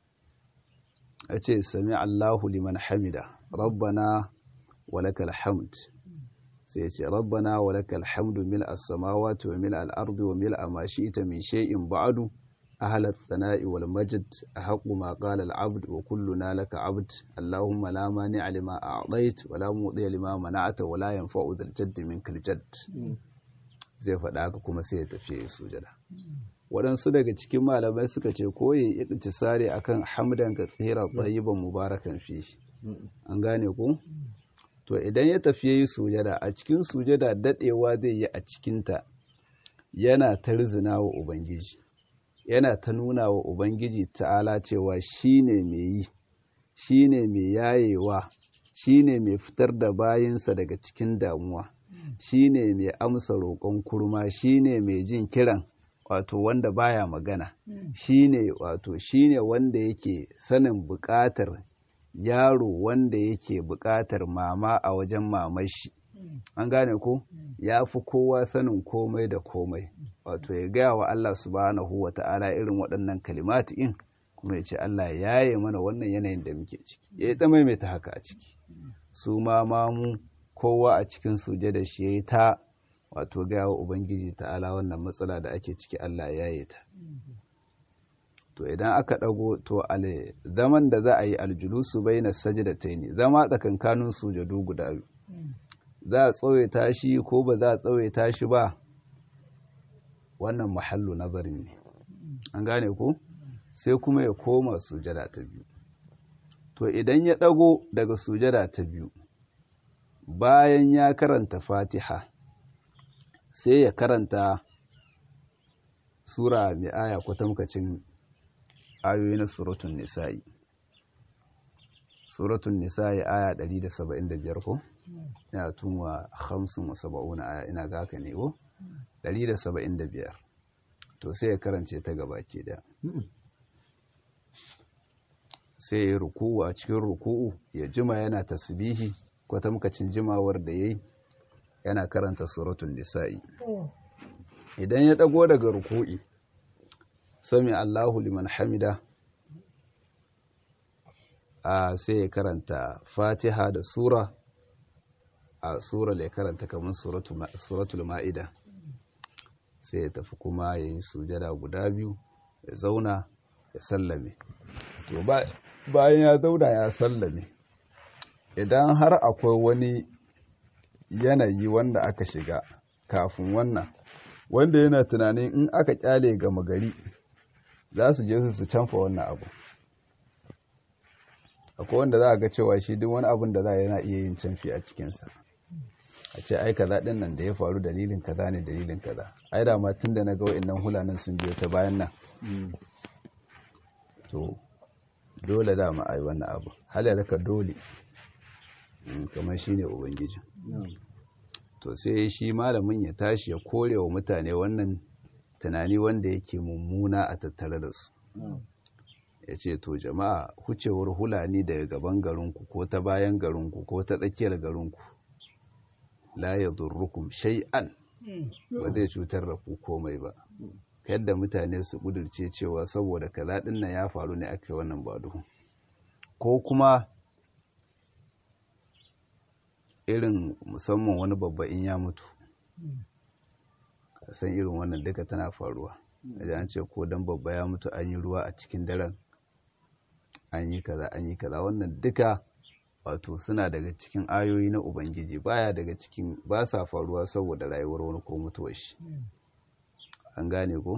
a ce sami Allahu liman hamida rabbana walakal hamd sai ce rabbana walakal hamdu mil as-samawati wa mil al-ardi wa mil ma shi'ta min shay'in ba'du ahla ath-thana'i wal majd ahqqu ma qala al-'abd wa kulluna laka 'abd allahumma la mani'a lima a'tayt wa la mudiya lima mana'ta wa la yanfa'u dhal jaddi minkal jadd zai faɗa haka kuma sai ya tafi sujada waɗansu daga cikin malamai suka ce koyi iktisari akan hamdan ka tsira tsayiban mubarakan fi an gane ku to idan ya tafi yayi sujada a cikin sujada dadewa zai yi a cikinta yana ta rizina wa ubangiji yana ta nuna wa ubangiji ta'ala cewa shine mai yi shine mai yayewa shine mai fitar da bayinsa daga cikin damuwa shine mai amsa roƙon kurma shine mai jin kiran wato wanda baya magana shine wato shine wanda yake sanin buƙatar yaro wanda yake buƙatar mama a wajen mamashi an gane ko ya fi kowa sanin komai da komai wato ya gaya wa Allah subhanahu wa ta'ala irin waɗannan kalimati in kuma ya ce Allah ya yi mana wannan yanayin da muke ciki ya yi ta maimaita haka a ciki su ma mamu kowa a cikin suje da shi ya yi ta wato gaya wa ubangiji ta'ala wannan matsala da ake ciki Allah ya yi ta to idan aka ɗago to ale zaman da za a yi aljulusu bai na sajidataini zama tsakankanin sujadu guda biyu za a tsawaita shi ko ba za a tsawaita shi ba wannan mahallu nazarin ne an gane ko sai kuma ya koma sujada ta biyu to idan ya ɗago daga sujada ta biyu bayan ya karanta fatiha sai ya karanta sura mai aya kwatamkacin ayoyi na suratun nisa'i suratun nisa'i aya 175 ko ina tunwa 75 aya ina ga haka ne ko 175 to sai ya karance ta gaba ke da sai ya ruku'u a cikin ruku'u ya jima yana tasbihi kwatamkacin jimawar da yayi yana karanta suratun nisa'i idan ya dago daga ruku'i sami Allahu liman hamida a sai ya karanta fatiha da sura a sura ya karanta kamar suratul ma'ida sai ya tafi kuma ya yi sujada guda biyu ya zauna ya sallame to bayan ya zauna ya sallame idan har akwai wani yanayi wanda aka shiga kafin wannan wanda yana tunanin in aka kyale gama gari za su je su canfa wannan abu akwai wanda za a ga cewa shi duk wani abun da za a yana iya yin canfi a cikinsa a ce ai kaza din nan da ya faru dalilin kaza ne dalilin kaza ai da ma tun da na ga wa'annan hulanan sun biyo ta bayan nan to dole da ma'ai wannan abu halarka dole kamar shi ne ubangiji to sai shi malamin ya tashi ya kore wa mutane wannan tunani wanda yake mummuna a tattare da su ya ce to jama'a hucewar hulani daga gaban garinku ko ta bayan garinku ko ta tsakiyar garinku la ya durrukum shay'an ba zai cutar da ku komai ba yadda mutane su kudurce cewa saboda kaza din nan ya faru ne aka yi wannan baduhu ko kuma irin musamman wani babba in ya mutu san irin wannan duka tana faruwa da an ce ko dan babba ya mutu an yi ruwa a cikin daren an yi kaza an yi kaza wannan duka wato suna daga cikin ayoyi na ubangiji baya daga cikin ba sa faruwa saboda rayuwar wani ko mutuwar shi an gane ko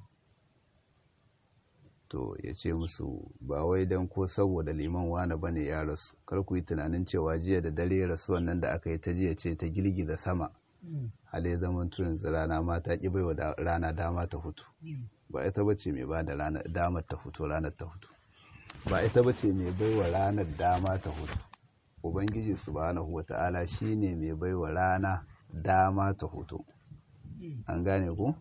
to ya ce musu ba wai don ko saboda liman wane bane ya rasu kar ku yi tunanin cewa jiya da dare rasu wannan da aka yi ta jiya ce ta girgiza sama hali zaman yanzu rana ma ta ƙi baiwa rana dama ta hutu ba ita bace mai ba da damar ta fito ranar ta hutu ba ita bace mai baiwa ranar dama ta hutu ubangiji subhanahu wata'ala shine mai baiwa rana dama ta hutu an gane ku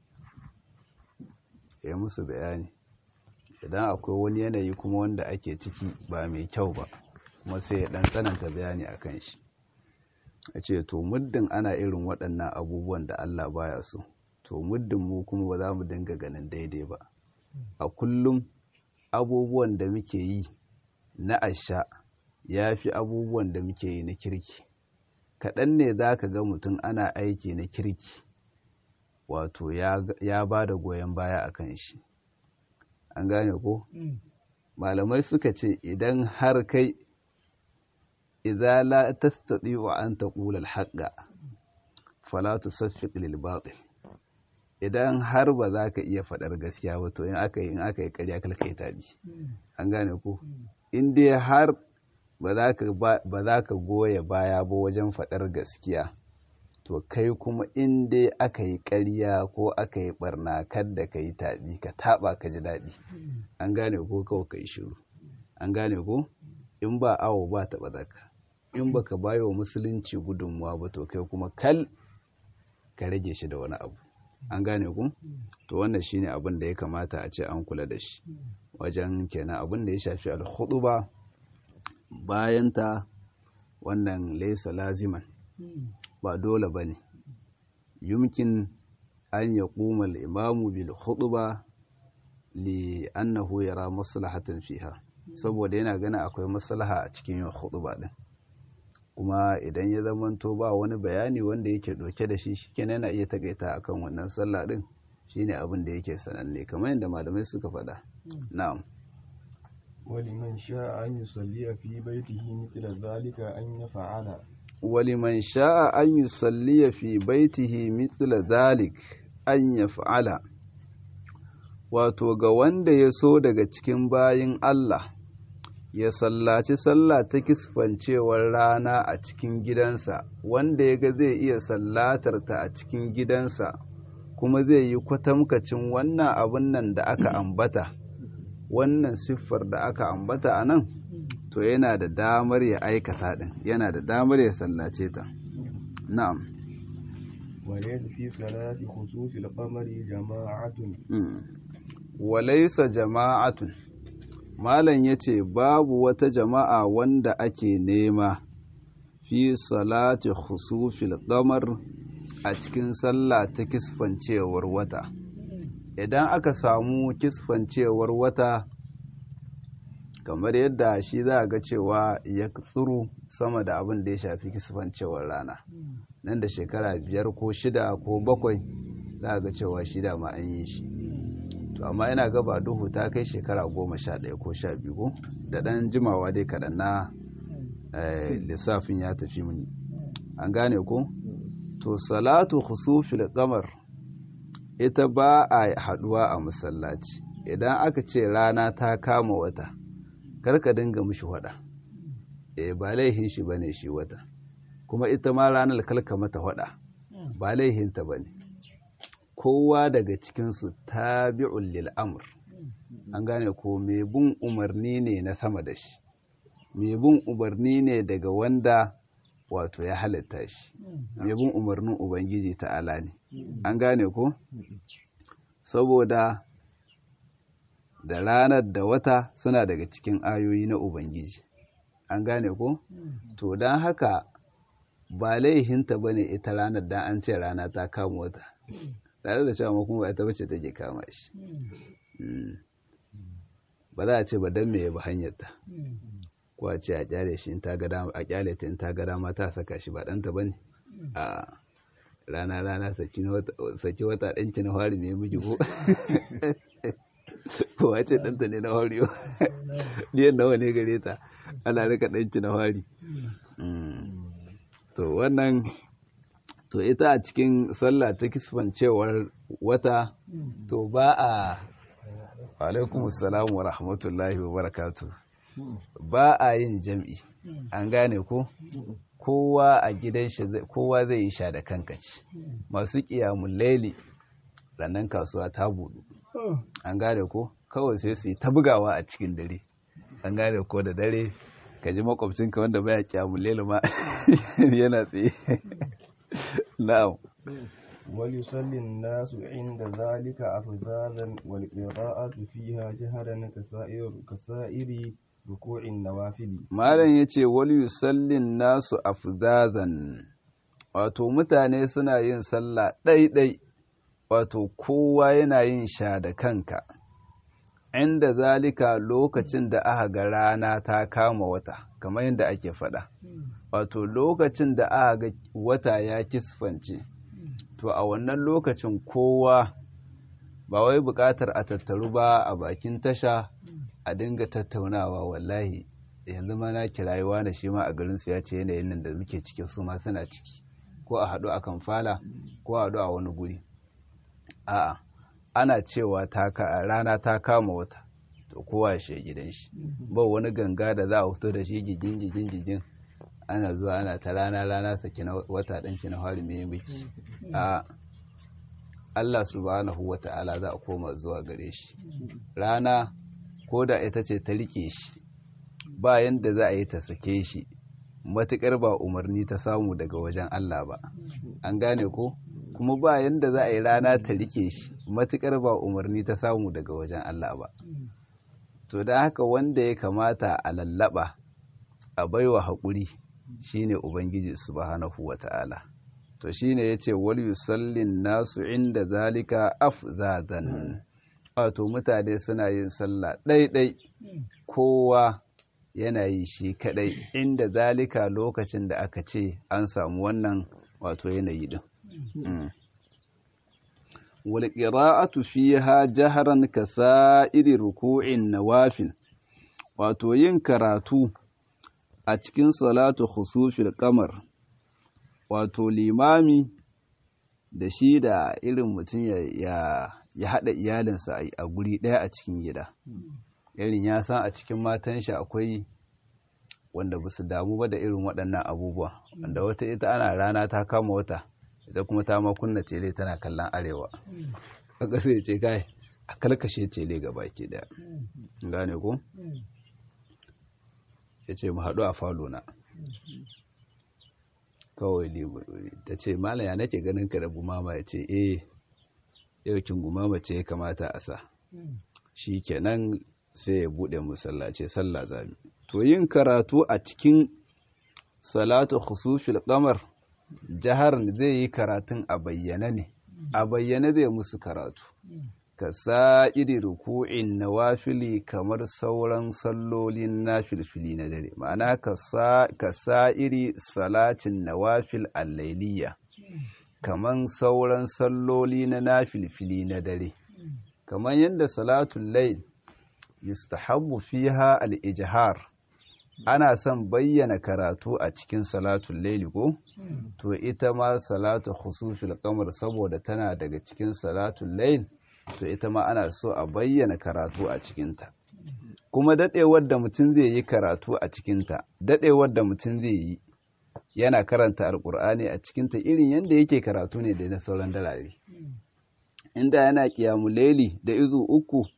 ya musu bayani idan akwai wani yanayi kuma wanda ake ciki ba mai kyau ba kuma sai ya dan tsananta bayani a kan shi a ce to muddin ana irin waɗannan abubuwan da Allah baya so to muddin mu kuma ba za mu dinga ganin daidai ba a kullum abubuwan da muke yi na asha ya fi abubuwan da muke yi na kirki kaɗan ne za ka ga mutum ana aiki na kirki wato ya ba da goyon baya a kan shi an gane ko malamai suka ce idan har kai idza la tastati'u an taqula al-haqqa fala tusaffiq lil batil idan har ba za ka iya faɗar gaskiya ba to in aka yi in aka yi ƙarya kalka yi tabi an gane ko in dai har ba za ka goya baya ba wajen faɗar gaskiya to kai kuma in dai aka yi ƙarya ko aka yi ɓarna kadda ka yi taɓi ka taɓa ka ji daɗi an gane ko kawai ka yi shiru an gane ko in ba awo ba taɓa zaka in ba ka bayo wa musulunci gudunmuwa ba to kai kuma kal ka rage shi da wani abu an gane ku to wannan shine abin da ya kamata a ce an kula da shi wajen kenan abin da ya shafi al-khutuba bayan ta wannan laysa laziman ba dole bane yumkin an yaquma al-imamu bil khutba li annahu yara maslahatan fiha saboda yana gana akwai maslaha a cikin yin khutba din kuma idan ya zamanto ba wani bayani wanda yake ɗauke da shi shikenan yana iya takaita akan wannan sallah din shine abin da yake sananne kamar yadda malamai suka faɗa na'am ولمن شاء أن يصلي في بيته مثل ذلك أن يفعل ولمن شاء أن يصلي في بيته مثل ذلك أن يفعل wato ga wanda ya so daga cikin bayin Allah ya sallaci sallah ta kisfancewar rana a cikin gidansa wanda ya ga zai iya sallatar ta a cikin gidansa kuma zai yi kwatamkacin wannan abin nan da aka ambata wannan siffar da aka ambata a nan to yana da damar ya aikata din yana da damar ya sallace ta na'am وليس في صلاة خسوف القمر جماعة walaisa jama'atun malam ya ce babu wata jama'a wanda ake nema fi salati khusufil qamar a cikin sallah ta kisfancewar wata idan aka samu kisfancewar wata kamar yadda shi za a ga cewa ya tsuru sama da abin da ya shafi kisfancewar rana nan da shekara biyar ko shida ko bakwai za a ga cewa shida ma an yi shi to amma yana gaba duhu ta kai shekara goma sha ɗaya ko sha biyu ko da ɗan jimawa dai kaɗan na lissafin ya tafi mini an gane ko to salatu khusufil qamar ita ba a haɗuwa a masallaci idan aka ce rana ta kama wata karka dinga mishi waɗa e ba laihin shi bane shi wata kuma ita ma ranar kalka mata waɗa ba laihinta bane kowa daga cikinsu tabi'un lil amr an gane ko mai bin umarni ne na sama da shi mai bin umarni ne daga wanda wato ya halitta shi mai bin umarnin ubangiji ta'ala ne an gane ko saboda da ranar da wata suna daga cikin ayoyi na ubangiji an gane ko to don haka ba laihinta ba ne ita ranar dan an ce rana ta kama wata tare da cewa kuma ba ita bace take kama shi ba za a ce ba dan me ba hanyarta ko a ce a kyale shi in ta ga dama a kyale ta in ta ga dama ta saka shi ba danta bane a rana rana saki wata saki wata danki na fari ne miji ko ko wace danta ne na fari diyan nawa ne gare ta ana rika danki na fari to wannan to ita a cikin sallah ta kisfancewar wata to ba a alaikum salamu wa rahmatullahi wa barakatu ba a yin jam'i an gane ko kowa a gidan shi kowa zai yi sha da kankaci masu kiyamun laili rannan kasuwa ta budu an gane ko kawai sai su yi ta bugawa a cikin dare an gane ko da dare ka ji makwabcinka wanda baya kiyamun laili ma yana tsaye na'am وليصلي الناس عند ذلك أفذاذا والقراءة فيها جهرا كسائر كسائر ركوع النوافل malam yace wal yusallin nasu afzazan wato mutane suna yin sallah ɗaiɗai wato kowa yana yin sha da kanka inda zalika lokacin da aka ga rana ta kama wata kamar yadda ake faɗa wato lokacin da aka ga wata ya kisfance to a wannan lokacin kowa ba wai buƙatar a tattaru ba a bakin tasha a dinga tattaunawa wallahi yanzu ma na kirayuwa da shi ma a garinsu ya ce yanayin nan da muke ciki su ma suna ciki ko a haɗu a kamfala ko a haɗu a wani guri a'a ana cewa rana ta kama wata to kowa ya shi gidan shi ba wani ganga da za a fito da shi gigin gigin gigin ana zuwa ana ta rana rana saki na wata ɗanki na fari mai miki a Allah subhanahu wa ta'ala za a koma zuwa gare shi rana ko da ita ce ta rike shi ba yanda za a yi ta sake shi matuƙar ba umarni ta samu daga wajen Allah ba an gane ko kuma ba yanda za a yi rana ta rike shi matuƙar ba umarni ta samu daga wajen Allah ba to da haka wanda ya kamata a lallaba a baiwa haƙuri shine ubangiji subhanahu wata'ala to shine yace wal yusallin nasu inda zalika afzadan wato mutane suna yin sallah ɗaiɗai kowa yana yi shi kaɗai inda zalika lokacin da aka ce an samu wannan wato yanayi din wal qira'atu fiha jahran kasa'iri ruku'in nawafil wato yin karatu a cikin salatu khusufil kamar wato limami da shi da irin mutum ya haɗa iyalinsa a guri ɗaya a cikin gida irin ya san a cikin matan shi akwai wanda ba su damu ba da irin waɗannan abubuwa wanda wata ita ana rana ta kama wata ita kuma ta ma kunna tele tana kallon arewa aka sai ce kai a kalkashe tele ga baki ɗaya gane ko ya ce mu haɗu a falo na kawai ta ce malam ya nake ganin ka da gumama ya ce eh yaukin gumama ce ya kamata a sa shi kenan sai ya buɗe musallace sallah zami to yin karatu a cikin salatu khusufil qamar jihar zai yi karatun a bayyana ne a bayyana zai musu karatu ka sa'iri ruku'in nawafili kamar sauran sallolin nafilfili na dare ma'ana ka sa'iri salatin nawafil allailiya kamar sauran salloli na nafilfili na dare kamar yadda salatun lail yustahabbu fiha al-ijhar ana son bayyana karatu a cikin salatun laili ko to ita ma salatu khusufil qamar saboda tana daga cikin salatun lail to ita ma ana so a bayyana karatu a cikinta kuma daɗewar da mutum zai yi karatu a cikinta daɗewar da mutum zai yi yana karanta alƙur'ani a cikinta irin yadda yake karatu ne da na sauran dalare inda yana ƙiyamu laili da izu uku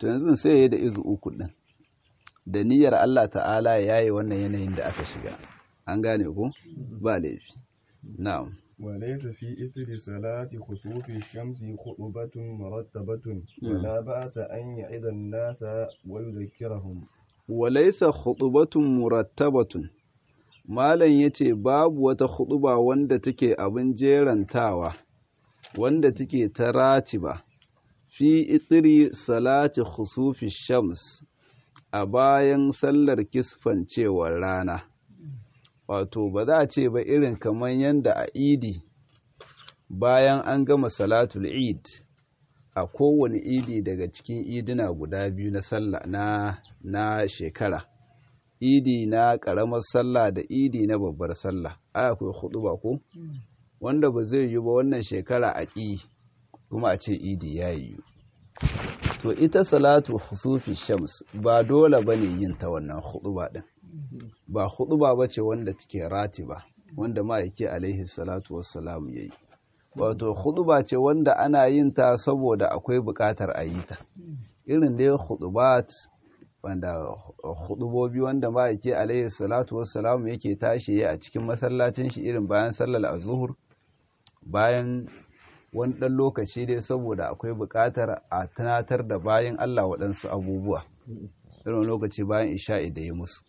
to yanzu sai ya yi da izu uku ɗin da niyyar Allah ta'ala ya yi wannan yanayin da aka shiga an gane ko ba laifi na'am وليس في إثر صلاة خسوف الشمس خطبة مرتبة ولا بأس أن يعظ الناس ويذكرهم وليس خطبة مرتبة malam yace babu wata khutuba wanda take abin jerantawa wanda take ta ratiba fi itsiri salati khusufi shams a bayan sallar kisfancewar rana wato ba za a ce ba irin kamar yadda a idi bayan an gama salatul eid a kowane idi daga cikin idina guda biyu na sallah na na shekara idi na ƙaramar sallah da idi na babbar sallah ai akwai hudu ba ko wanda ba zai yi ba wannan shekara a ƙi kuma a ce idi ya yi to ita salatu husufi shams ba dole ba ne yin ta wannan hudu ba ɗin ba huɗuba ba ce wanda take ratiba wanda ma'aiki alaihi salatu wassalam ya yi wato huɗuba ce wanda ana yin ta saboda akwai buƙatar a yi ta irin dai huɗubat wanda huɗubobi wanda ma'aiki alaihi salatu wassalam yake tashi a cikin masallacin shi irin bayan sallar azuhur bayan wani ɗan lokaci dai saboda akwai buƙatar a tunatar da bayan Allah waɗansu abubuwa irin lokaci bayan isha'i da ya musu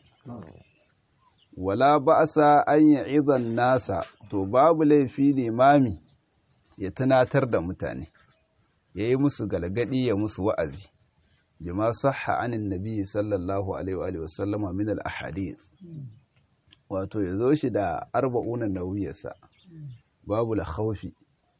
wala ba'sa an ya'izan nasa to babu laifi limami ya tunatar da mutane ya yi musu galgadi ya musu wa'azi bima sahha anin nabi sallallahu alaihi wa sallama min al ahadith wato ya zo shi da arba'unan nawiyarsa babu la khawfi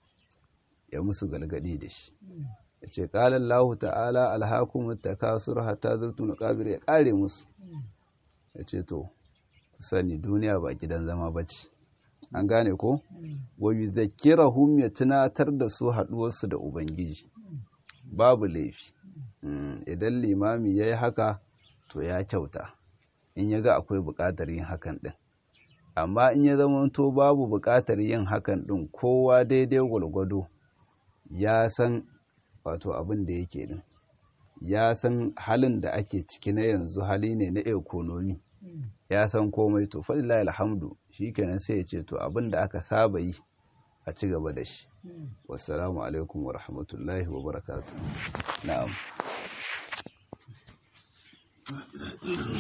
ya musu galgadi da shi ya ce qala Allah ta'ala alhaakum takasur hatta zurtum qabir ya kare musu ya ce to sani duniya ba gidan zama ba ce an gane ko wayu zakirahum ya tunatar da su haɗuwarsu da ubangiji babu laifi idan limami ya yi haka to ya kyauta in ya ga akwai buƙatar yin hakan ɗin amma in ya zama to babu buƙatar yin hakan ɗin kowa daidai gwargwado ya san wato abin da yake ɗin ya san halin da ake ciki na yanzu hali ne na ekonomi ya san komai to falilahi alhamdu shi kenan sai ya ce to abin da aka saba yi a ci gaba da shi wassalamu alaikum wa rahmatullahi wa barakatuh na'am